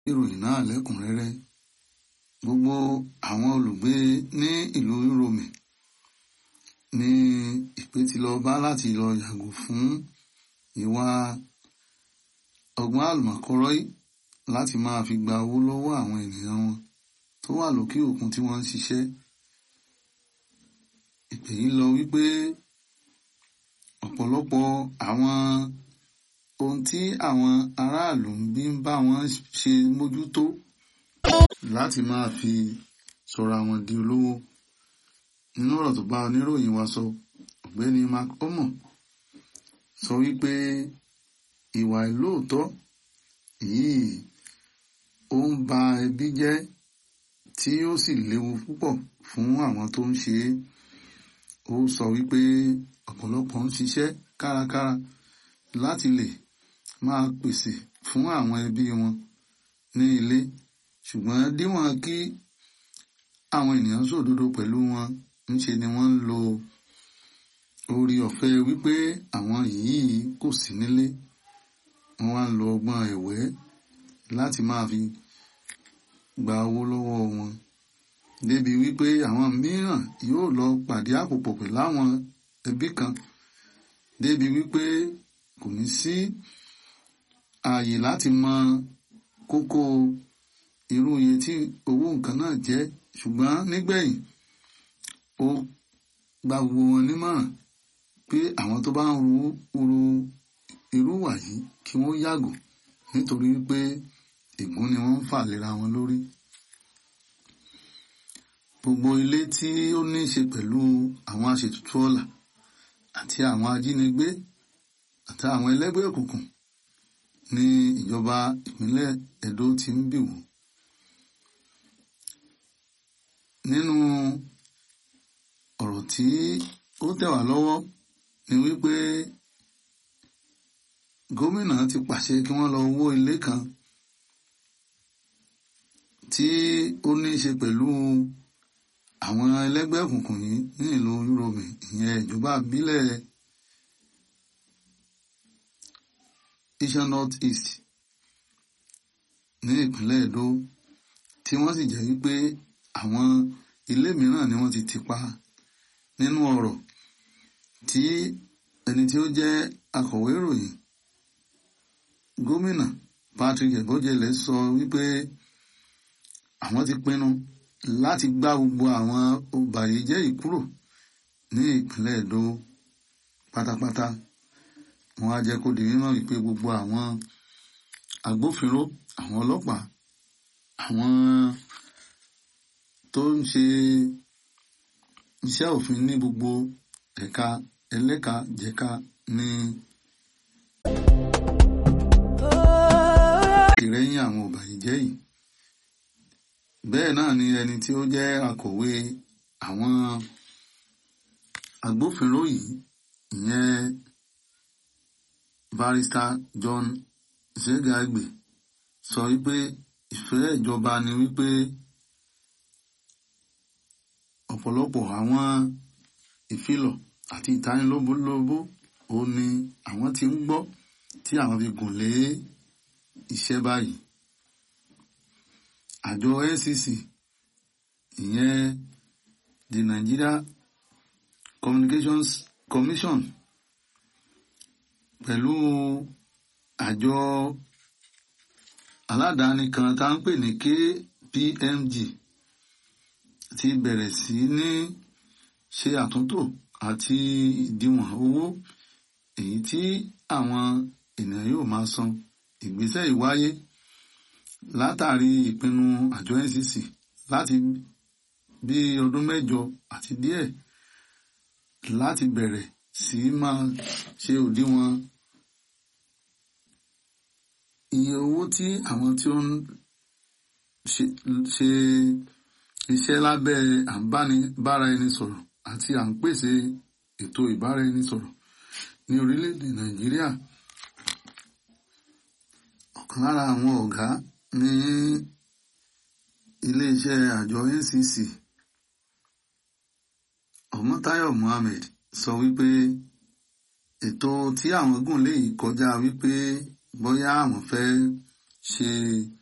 ìròyìn náà lẹ́kùnrẹ́rẹ́ gbogbo àwọn olùgbé ní ìlú Rome ní ìpè tí lọ bá láti lọ yàgò fún ìwà ọgbọ́n àlùmọ̀kọ́rọ́ yìí láti máa fi gba owó lọ́wọ́ àwọn ènìyàn wọn tó wà lókè òkun tí wọ́n ń ṣiṣẹ́ ìpè yìí lọ wípé ọ̀pọ̀lọpọ̀ àwọn ohun tí àwọn aráàlú ń bí ń bá wọn ṣe mójútó láti máa fi sọ̀rọ̀ àwọn di olówó nínú ọ̀rọ̀ tó bá oníròyìn wa sọ ọ̀gbẹ́ni mark omo sọ wípé ìwà ìlóòótọ́ yìí ó ń ba ẹbí jẹ́ tí ó sì léwu púpọ̀ fún àwọn tó ń ṣe é ó sọ wípé ọ̀pọ̀lọpọ̀ ń ṣiṣẹ́ kárakára láti lè máa pèsè fún àwọn ẹbí wọn ní ilé ṣùgbọ́n díwọ̀n kí àwọn ènìyàn sòdodo pẹ̀lú wọn ńṣe ni wọ́n ń lo orí ọ̀fẹ́ wípé àwọn yìí kò sí nílé wọ́n wá ń lo ọgbọ́n ẹ̀wẹ́ láti máa fi gba owó lọ́wọ́ wọn débi wípé àwọn mìíràn yóò lọ pàdé àpòpọ̀ pẹ̀lú àwọn ẹbí kan débi wípé kò ní sí ààyè láti mọ kókó irú iye tí owó nǹkan náà jẹ́ ṣùgbọ́n nígbẹ̀yìn ó gba gbogbo wọn nímọ̀ràn pé àwọn tó bá ń ru ru irú wà yìí kí wọ́n yàgò nítorí pé ègún ni wọ́n ń fà lera wọn lórí. Gbogbo ilé tí ó ní í ṣe pẹ̀lú àwọn aṣètùtù ọ̀la àti àwọn ajínigbé àti àwọn ẹlẹ́gbẹ́ òkùnkùn ní ìjọba ìpínlẹ̀ Edo ti ń bì wò. Nínú ọ̀rọ̀ tí ó tẹ̀ wá lọ́wọ́ ni wípé gómìnà ti pàṣẹ kí wọ́n lọ wó ilé kan tí ó ní í ṣe pẹ̀lú àwọn ẹlẹ́gbẹ́ òkùnkùn yìí ní ìlú Yorùbá ìyẹn ìjọba ìbílẹ̀ Iṣan North East ní ìpínlẹ̀ Edo tí wọ́n sì jẹ́ wípé àwọn ilé mìíràn ni wọ́n ti tì pa nínú ọ̀rọ̀ tí ẹni tí ó jẹ́ akọ̀wé ìròyìn gómìnà Patrick Ebojele sọ wípé àwọn ti pinnu láti gbá gbogbo àwọn ọbàyéjẹ́ yìí kúrò ní ìpínlẹ̀ Edo pátápátá wọ́n á jẹ́ kó di mímọ̀ wípé gbogbo àwọn agbófinró àwọn ọlọ́pàá àwọn tó ń ṣe iṣẹ́ òfin ní gbogbo ẹ̀ka ẹlẹ́ka jẹ̀ka ní ìrẹ́yìn àwọn ọ̀bàyéjẹ́ yìí bẹ́ẹ̀ náà ni ẹni tí ó jẹ́ akọ̀wé àwọn agbófinró yìí ìyẹn barrister John Zegagbe sọ wípé ìfẹ́ ìjọba ni wípé ọ̀pọ̀lọpọ̀ àwọn ìfilọ̀ àti ìtanilóbólóbó ó ní àwọn tí ń gbọ́ tí àwọn fi gùn lé iṣẹ́ báyìí àjọ NCC ìyẹn the Nigeria Communications Commission pẹ̀lú àjọ aládàáni kan tá ń pè ní KPMG ti bẹ̀rẹ̀ sí ní ṣe àtúntò àti ìdíwọ̀n owó èyí tí àwọn ènìyàn yóò máa san ìgbésẹ̀ ìwáyé látàrí ìpinnu àjọ NCC láti bí ọdún mẹ́jọ àti díẹ̀ láti bẹ̀rẹ̀ sí máa ṣe òdiwọ̀n iye owó tí àwọn tí ó ń ṣe iṣẹ́ lábẹ́ àbánibára ẹni sọ̀rọ̀ àti à ń pèsè ètò ìbára ẹni sọ̀rọ̀ ní orílẹ̀-èdè Nàìjíríà ọ̀kan lára àwọn ọ̀gá ní iléeṣẹ́ àjọ NCC Ọmọ́táyọ̀ Mohammed sọ wípé ètò tí àwọn gùn lè kọjá wípé bóyá àwọn fẹ́ ṣe